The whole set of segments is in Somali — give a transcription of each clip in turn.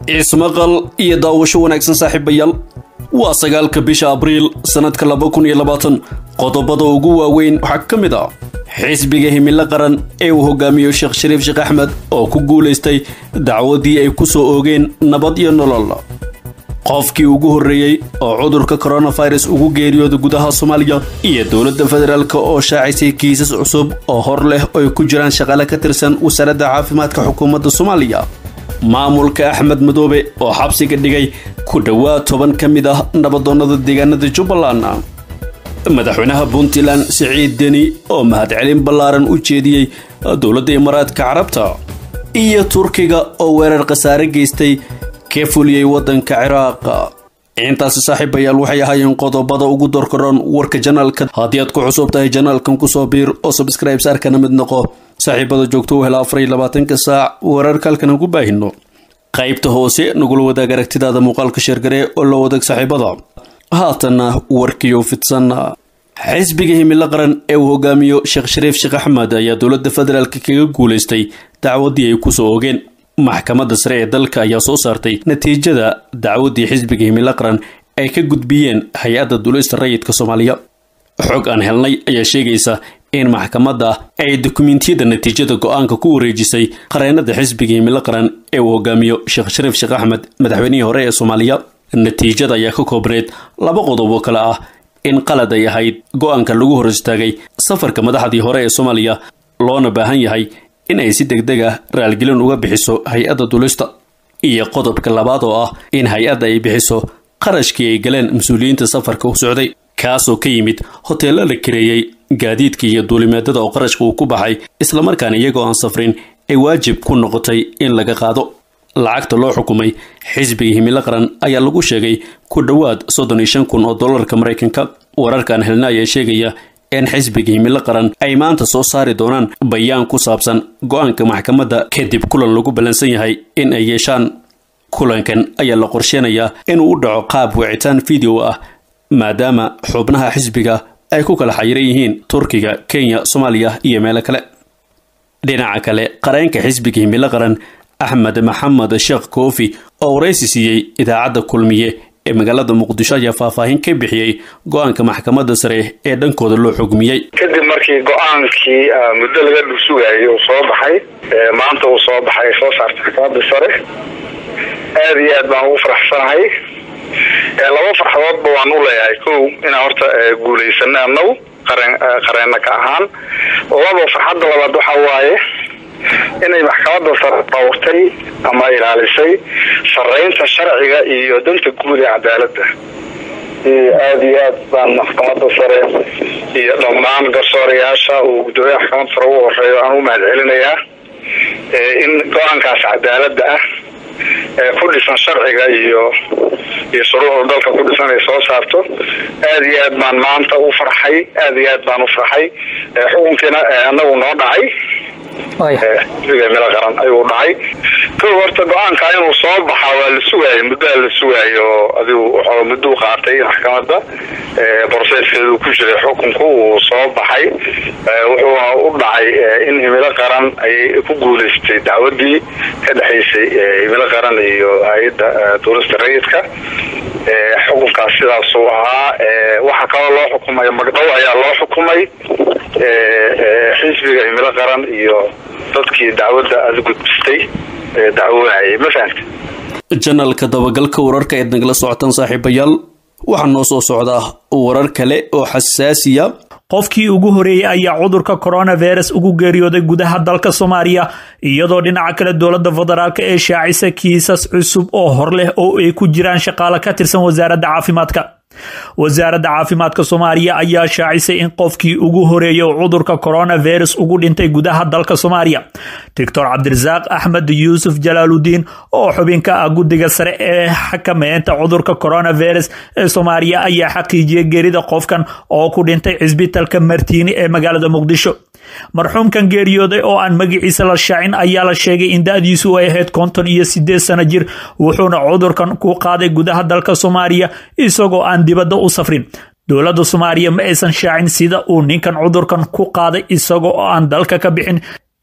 ismaqal iyo daawasho wanaagsan saaxiibayaal waa sagaalka bisha abriil sannadka laba kun iyo labaatan qodobada ugu waaweyn waxaa ka mid ah xisbiga himilo qaran ee uu hogaamiyo sheekh shariif sheekh axmed oo ku guulaystay dacwadii ay ku soo oogeen nabad iyo nolol qofkii ugu horreeyey oo cudurka coronavirus ugu geeriyooda gudaha soomaaliya iyo dowladda federaalk oo shaacisay kiisas cusub oo hor leh oo ay ku jiraan shaqaale ka tirsan wasaaradda caafimaadka xukuumadda soomaaliya maamulka axmed madoobe oo xabsiga dhigay ku dhowaad toban ka mid ah nabadoonnada deegaanada jubbaland madaxweynaha puntland siciid deni oo mahadcelin ballaaran u jeediyey dowladda imaaraadka carabta iyo turkiga oo weerar khasaare geystay ka fuliyey waddanka ciraaq intaasi saaxiibayaal waxay ahaayeen qodobada ugu dorkaroon warka janaalka haddii aad ku cusub tahay janaalkan kusoo biir oo sabscribes arkana mid noqo saaxiibada joogto u hela afar iyo labaatanka saac wararka halkan aan ku baahino qaybta hoose nagula wadaag aragtidaada muuqaalka sheergare oo la wadaag saaxiibada haatanna warkiyo fidsan xisbiga himilo qaran ee uu hogaamiyo sheekh shariif sheekh axmed ayaa dowladda federaalk kaga guulaystay dacwadii ay kusoo ogeen maxkamadda sare ee dalka ayaa soo saartay natiijada dacwaddii xisbiga himilo qaran ay ka gudbiyeen hay-adda duulista rayidka soomaaliya xog aan helnay ayaa sheegaysa in maxkamadda ay dukumentiyada natiijada go-aanka ku wareejisay qareenada xisbiga himilo qaran ee uu hogaamiyo sheekh shariif sheekh axmed madaxweynihii hore ee soomaaliya natiijada ayaa ka koobneyd laba qodob oo kale ah in qalad ay ahayd go-aanka lagu hor istaagay safarka madaxdii hore ee soomaaliya loona baahan yahay in ay si deg deg ah raalgelin uga bixiso hay-adda dulista iyo qodobka labaad oo ah in hay-adda ay bixiso qarashkii ay galeen mas-uuliyiinta safarka u socday kaasoo ka yimid hoteello la kareeyey gaadiidka iyo duulimeedada oo qarashka uu ku baxay islamarkaana iyagoo aan safrin ay waajib ku noqotay in laga qaado lacagta loo xukumay xisbiga himilo qaran ayaa lagu sheegay ku dhowaad soddon iyo shan kun oo dollarka maraykanka wararkan helna ayaa sheegaya in xisbiga himilo qaran ay maanta soo saari doonaan bayaan ku saabsan go-aanka maxkamadda kadib kulan lagu ballansan yahay in ay yeeshaan kulankan ayaa la qorsheenayaa inuu u dhaco qaab wicitaan video ah maadaama xubnaha xisbiga ay ku kala xayiran yihiin turkiga kenya soomaaliya iyo meelo kale dhinaca kale qareenka xisbiga himilo qaran axmed maxamed sheekh koofi oo waraysi siiyey idaacadda kulmiye ee magaalada muqdisho ayaa faahfaahin ka bixiyey go-aanka maxkamadda sare ee dhankooda loo xugmiyey kadib markii go-aankii muddo laga dhulsugayay uu soo baxay maanta uu soo baxay soo saartay maxkamadda sare aada iyo aad baan ugu faraxsanahay laba farxadoodba waan u leeyahay kow inaan horta guulaysana anagu qareen qareenna ka ahaan labo farxadda labaad waxaa waaye inay maxkamadda sare dhowrtay ama ilaalisay saraynta sharciga iyo danta guud ee cadaaladda aada iyo aad baan maxkamadda sare iyo dhammaan garsoorayaasha uu guddoomiyaha maxkamadda sare ugu horeeyo aan u mahad celinayaa in go-aankaas cadaaladda ah ee ku dhisan sharciga iyo iyo shuruucda dalka ku dhisan ay soo saarto aada iyo aad baan maanta u farxay aada iyo aad baan u farxay xukunkiina anagu noo dhacay xisbiga milo qaran ayuu dhacay kow horta go-aanka inuu soo baxa waa la sugaayay muddaa la sugaayo adigu wuxuu mudduu qaatay maxkamadda broseskeedu ku jiray xukunku uu soo baxay wuxuuna u dhacay in himilo qaran ayay ku guulaystay dacwadii ka dhexaysay himilo qaran iyo hay-adda duulista rayidka xukunkaas sidaasuu ahaa waxaa kaloo loo xukumay magdhow ayaa loo xukumay xisbiga himilo qaran iyo dadkii dacwadda aada gudbistay dacwoonayay ma fahamta janalka dabagalka wararka eed nagala socotaan saaxiibayaal waxaa noo soo socdaa warar kale oo xasaasiya qofkii ugu horeeyey ayaa cudurka coronavirus ugu geeriyooday gudaha dalka soomaaliya iyadoo dhinaca kale dowladda federaalk ee shaacisa kiisas cusub oo hor leh oo ay ku jiraan shaqaale ka tirsan wasaaradda caafimaadka wasaaradda caafimaadka soomaaliya ayaa shaacisay in qofkii ugu horeeyay oo cudurka coronavirus ugu dhintay gudaha dalka soomaaliya doctor cabdirasaaq axmed yuusuf jalaaludiin oo xubin ka ah guddiga sare ee xakameynta cudurka coronavirus ee soomaaliya ayaa xaqiijiyay geerida qofkan oo ku dhintay cisbitalka martiini ee magaalada muqdisho marxuumkan geeriyooday oo aan magaciisa la shaacin ayaa la sheegay in da-diisu ay ahayd konton iyo sideed sano jir wuxuuna cudurkan ku qaaday gudaha dalka soomaaliya isagoo aan dibadda u safrin dowladda soomaaliya ma aysan shaacin sida uu ninkan cudurkan ku qaaday isagoo aan dalka ka bixin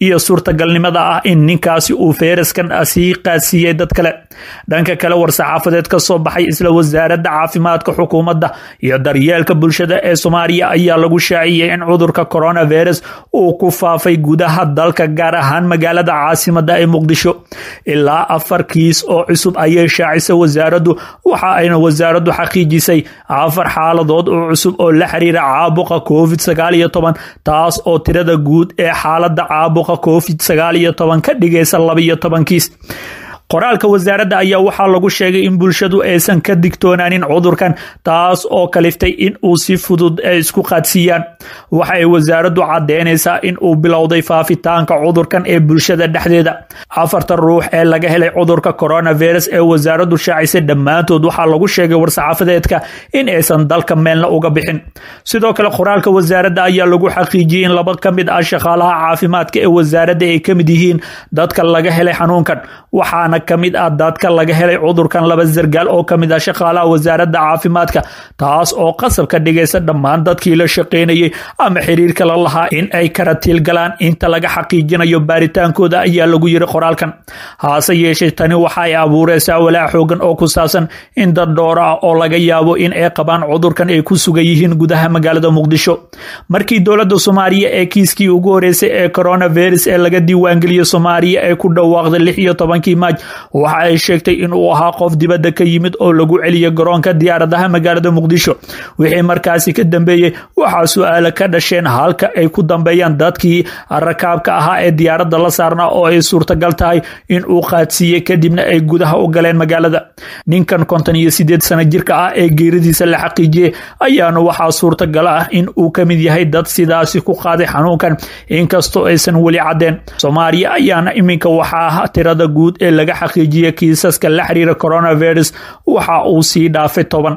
iyo suurtagalnimada ah in ninkaasi uu feyraskan sii qaadsiiyey dad kale dhanka kale war-saxaafadeed ka soo baxay isla wasaaradda caafimaadka xukuumadda iyo daryeelka bulshada ee soomaaliya ayaa lagu shaaciyey in cudurka coronavirus uu ku faafay gudaha dalka gaar ahaan magaalada caasimada ee muqdisho ilaa afar kiis oo cusub ayay shaacisay wasaaraddu waxa ayna wasaaraddu xaqiijisay afar xaaladood oo cusub oo la xiriira caabuqa covid sagaal iyo toban taas oo tirada guud ee xaalada caabuqa covid sagaal iyo toban ka dhigaysa laba iyo toban kiis qoraalka wasaaradda ayaa waxaa lagu sheegay in bulshadu aysan ka digtoonaanin cudurkan taas oo kaliftay in uu si fudud ay isku qaadsiiyaan waxa ay wasaaraddu caddeynaysaa in uu bilowday faafitaanka cudurkan ee bulshada dhexdeeda afartan ruux ee laga helay cudurka coronavirus ee wasaaraddu shaacisay dhammaantood waxaa lagu sheegay war-saxaafadeedka in aysan dalka meelna uga bixin sidoo kale qoraalka wasaaradda ayaa lagu xaqiijiyey in laba ka mid ah shaqaalaha caafimaadka ee wasaaradda ay ka mid yihiin dadka laga helay xanuunkan waxaana kamid ah dadka laga helay cudurkan laba sargaal oo kamid ah shaqaalaha wasaaradda caafimaadka taas oo qasab ka dhigaysa dhammaan dadkii la shaqaynayay ama xiriirka la lahaa in ay karatiil galaan inta laga xaqiijinayo baaritaankooda ayaa lagu yiri qoraalkan haase yeeshee tani waxa ay abuureysaa walaac xoogan oo ku saabsan in dad dhooro ah oo laga yaabo in ay qabaan cudurkan ay ku sugan yihiin gudaha magaalada muqdisho markii dowladda soomaaliya ee kiiskii ugu horeysay ee coronavirus ee laga diiwaangeliyo soomaaliya ay ku dhawaaqday lix iyo tobankii maaj waxa ay sheegtay in uu ahaa qof dibadda ka yimid oo lagu celiyay garoonka diyaaradaha magaalada muqdisho wixii markaasi ka dambeeyey waxaa su-aalo ka dhasheen halka ay ku dambeeyaan dadkii rakaabka ahaa ee diyaaradda la saarnaa oo ay suurtagal tahay in uu qaadsiiyey kadibna ay gudaha u galeen magaalada ninkan konton iyo sideed sano jirka ah ee geeridiisa la xaqiijiyey ayaana waxaa suurtagal ah in uu ka mid yahay dad sidaasi ku qaaday xanuunkan inkastoo aysan weli caddeen soomaaliya ayaana iminka waxaa tirada guud ee laga xaqiijiya kiisaska la xiriira coronavirus waxa uu sii dhaafay toban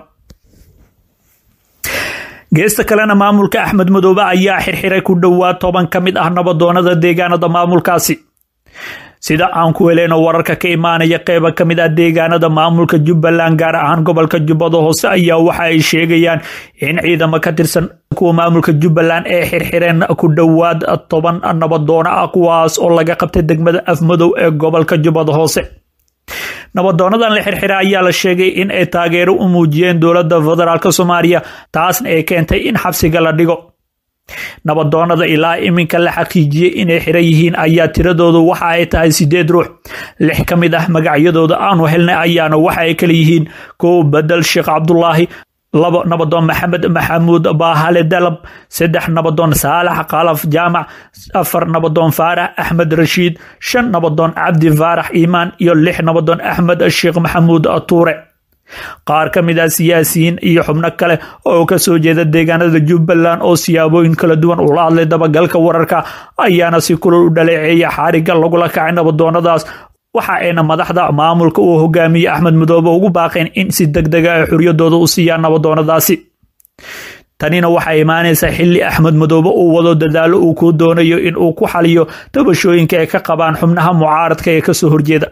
geesta kalena maamulka axmed madoobe ayaa xirxiray ku dhowaad toban ka mid ah nabadoonada deegaanada maamulkaasi sida aan ku heleyno wararka ka imaanaya qeyba ka mid ah deegaanada maamulka jubbaland gaar ahaan gobolka jubbada hoose ayaa waxa ay sheegayaan in ciidamo ka tirsan kuwa maamulka jubbaland ee xirxireen ku dhowaad toban nabadoono ah kuwaas oo laga qabtay degmada afmadow ee gobolka jubbada hoose nabadoonadan la xirxira ayaa la sheegay in ay taageero u muujiyeen dowladda federaalk soomaaliya taasna ay keentay in xabsiga la dhigo nabadoonada ilaa iminka la xaqiijiyey inay xiran yihiin ayaa tiradoodu waxa ay tahay sideed ruux lix ka mid ah magacyadooda aanu helnay ayaana waxa ay kala yihiin kow bedel sheekh cabdulaahi labo nabadoon maxamed maxamuud baahale dalab saddex nabadoon saalax kalaf jaamac afar nabadoon faarax axmed rashiid shan nabadoon cabdi faarax iimaan iyo lix nabadoon axmed sheekh maxamuud tuure qaar ka mid ah siyaasiyiin iyo xubno kale oo ka soo jeeda deegaanada jubbaland oo siyaabooyin kala duwan ula hadlay dabagalka wararka ayaana si kulol u dhaleeceeya xaariga lagula kacay nabadoonadaas waxa ayna madaxda maamulka uu hogaamiyey axmed madoobe ugu baaqeen in si deg dega ay xuryadooda u siiyaan nabadoonadaasi tanina waxay imaanaysaa xilli axmed madoobe uu wado dadaalo uu ku doonayo in uu ku xaliyo tabashooyinka ay ka qabaan xubnaha mucaaradka ee kasoo horjeeda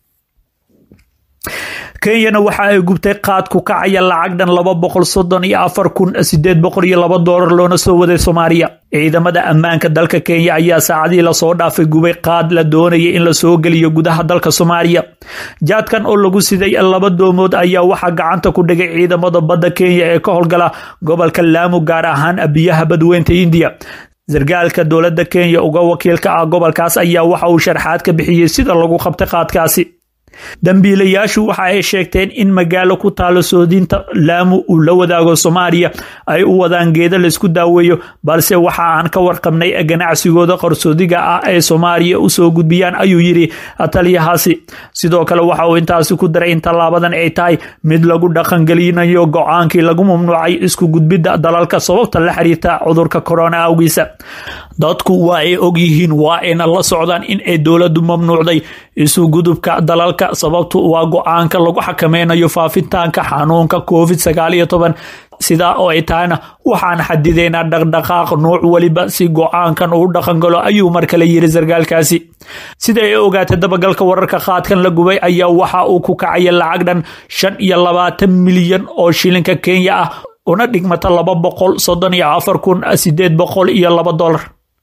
kenyana waxa ay gubtay qaad ku kacaya lacag dhan laba boqol soddon iyo afar kun sideed boqol iyo laba doolar loona soo waday soomaaliya ciidamada ammaanka dalka kenya ayaa saacadihii lasoo dhaafay gubay qaad la doonayay in lasoo geliyo gudaha dalka soomaaliya jaadkan oo lagu siday laba doomood ayaa waxaa gacanta ku dhigay ciidamada badda kenya ee ka howlgala gobolka laamu gaar ahaan biyaha badweynta indiya sargaalka dowladda kenya uga wakiilka ah gobolkaas ayaa waxa uu sharxaad ka bixiyey sida lagu qabtay qaadkaasi dambiilayaashu waxa ay sheegteen in magaalo ku taalo soodinta laamu uu la wadaago soomaaliya ay u wadaan geeda laysku daaweeyo balse waxa aan ka warqabnay ganacsigooda qarsoodiga ah ay soomaaliya usoo gudbiyaan ayuu yidhi taliyahaasi sidoo kale waxa uu intaasi ku daray in tallaabadan ay tahay mid lagu dhaqangelinayo go-aankii lagu mamnuucay isku gudbidda dalalka sababta la xiriirta cudurka corona awgiisa dadku waa ay og yihiin waa ayna la socdaan in ay dowladdu mamnuucday isu gudubka dalalka sababtu waa go-aanka lagu xakameynayo faafitaanka xanuunka covid sagaal iyo toban sidaa oo ay tahayna waxaan xadideynaa dhaqdhaqaaq nuuc weliba si go-aankan uu dhaqangalo ayuu mar kale yiri sargaalkaasi sida ay ogaatay dabagalka wararka qaadkan la gubay ayaa waxa uu ku kacaya lacag dhan shan iyo labaatan milyan oo shilinka kenya ah una dhigmata laba boqol soddon iyo afar kun sideed boqol iyo laba dolar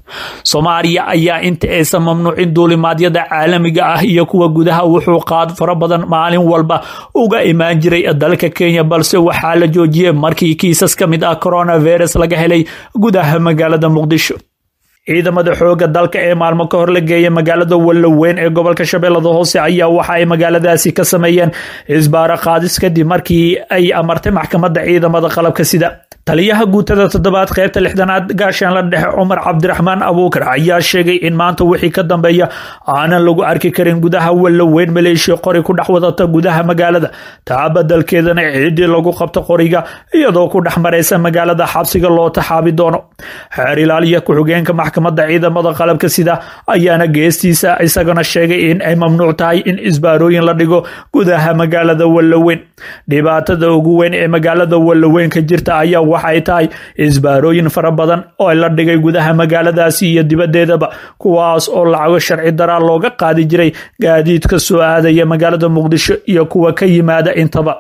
soomaaliya ayaa inta aysan mamnuucin duulimaadyada caalamiga ah iyo kuwa gudaha wuxuu qaad fara badan maalin walba uga imaan jiray dalka kenya balse waxaa la joojiyey markii kiisas ka mid ah coronavirus laga helay gudaha magaalada muqdisho ciidamada xooga dalka ee maalmo ka hor la geeyay magaalada wallaweyn ee gobolka shabeellada hoose ayaa waxa ay magaaladaasi ka sameeyeen isbaaro qaadis kadib markii ay amartay maxkamadda ciidamada qalabka sida taliyaha guutada toddobaad qaybta lixdanaad gaashaanla dhexe cumar cabdiraxmaan abuukar ayaa sheegay in maanta wixii ka dambeeya aanan lagu arki karin gudaha wallaweyn maleeshiya qori ku dhex wadata gudaha magaalada taa badalkeedana ciidii lagu qabto qoriga iyadoo ku dhex maraysa magaalada xabsiga loo taxaabi doono xeer ilaaliya ku-xigeenka maxkamadda ciidamada qalabka sida ayaana geestiisa isagana sheegay in ay mamnuuc tahay in isbaarooyin la dhigo gudaha magaalada wallaweyn dhibaatada ugu weyn ee magaalada wallaweyn ka jirta ayaa waxay tahay isbaarooyin fara badan oo la dhigay gudaha magaaladaasi iyo dibaddeedaba kuwaas oo lacago sharci daraa looga qaadi jiray gaadiidka soo aadaya magaalada muqdisho iyo kuwa ka yimaada intaba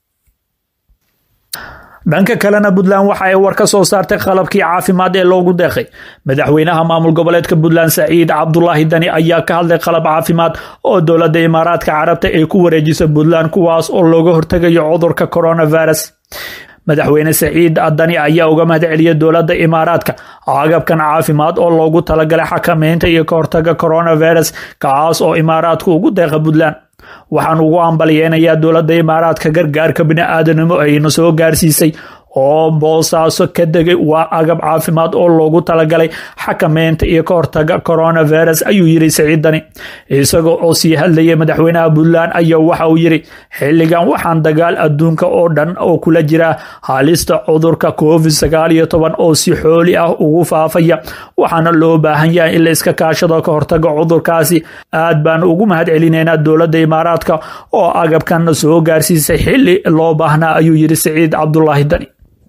dhanka kalena puntland waxa ay war ka soo saartay qalabkii caafimaad ee loogu deeqay madaxweynaha maamul goboleedka puntland saciid cabdulaahi dani ayaa ka hadlay qalab caafimaad oo dowladda imaaraadka carabta ay ku wareejisa puntland kuwaas oo looga hortegayo cudurka coronavirus madaxweyne saciid dani ayaa uga mahad celiyay dowladda imaaraadka agabkan caafimaad oo loogu talagalay xakameynta iyo ka hortaga coronavirus kaas oo imaaraadku ugu deeqa puntland waxaan ugu ambalyeynayaa dowladda imaaraadka gargaarka bini-aadanimo ayna soo gaarsiisay oo boosaaso ka degay waa agab caafimaad oo loogu talagalay xakameynta iyo ka hortaga coronavirus ayuu yiri saciid dani isagoo oo sii hadlayay madaxweynaha puntland ayaa waxa uu yiri xilligan waxaan dagaal adduunka oo dhan oo kula jira halista cudurka covid sagaal iyo toban oo si xooli ah ugu faafaya waxaana loo baahan yahay in la iska kaashado ka hortaga cudurkaasi aad baan ugu mahad celinaynaa dowladda imaaraadka oo agabkan soo gaarsiisay xili loo baahnaa ayuu yiri saciid cabdulaahi dani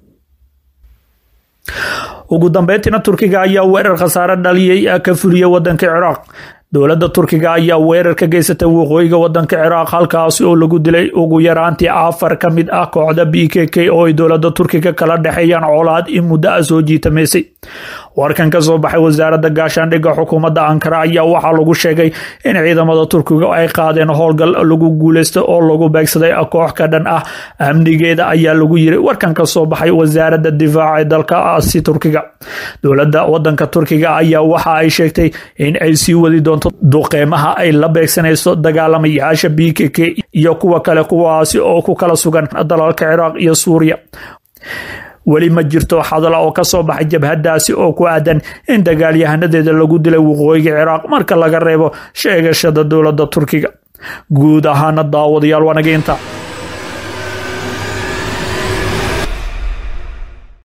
ugu dambeyntiina turkiga ayaa weerar khasaare dhaliyay ka fuliyay wadanka ciraaq dowladda turkiga ayaa weerar ka geysatay waqooyiga wadanka ciraaq halkaasi oo lagu dilay ugu yaraantii afar ka mid ah kooxda b k k oo ay dowladda turkiga kala dhexeeyaan colaad in muddo a soo jiitamaysay warkan ka soo baxay wasaaradda gaashaandhigga xukuumadda ankara ayaa waxaa lagu sheegay in ciidamada turkiga ay qaadeen howlgal lagu guuleysta oo lagu beegsaday koox ka dhan ah amnigeeda ayaa lagu yiri warkan ka soo baxay wasaaradda difaaca ee dalkaasi turkiga dowladda wadanka turkiga ayaa waxa ay sheegtay in ay sii wadi doonto duqeymaha ay la beegsanayso dagaalamayaasha b k k iyo kuwa kale kuwaasi oo ku kala sugan dalalka ciraaq iyo suuriya weli ma jirto hadal oo ka soo baxay jabhadaasi oo ku aadan in dagaalyahanadeeda lagu dilay waqooyiga ciraaq marka laga reebo sheegashada dowladda turkiga guud ahaana daawadayaal waanaga inta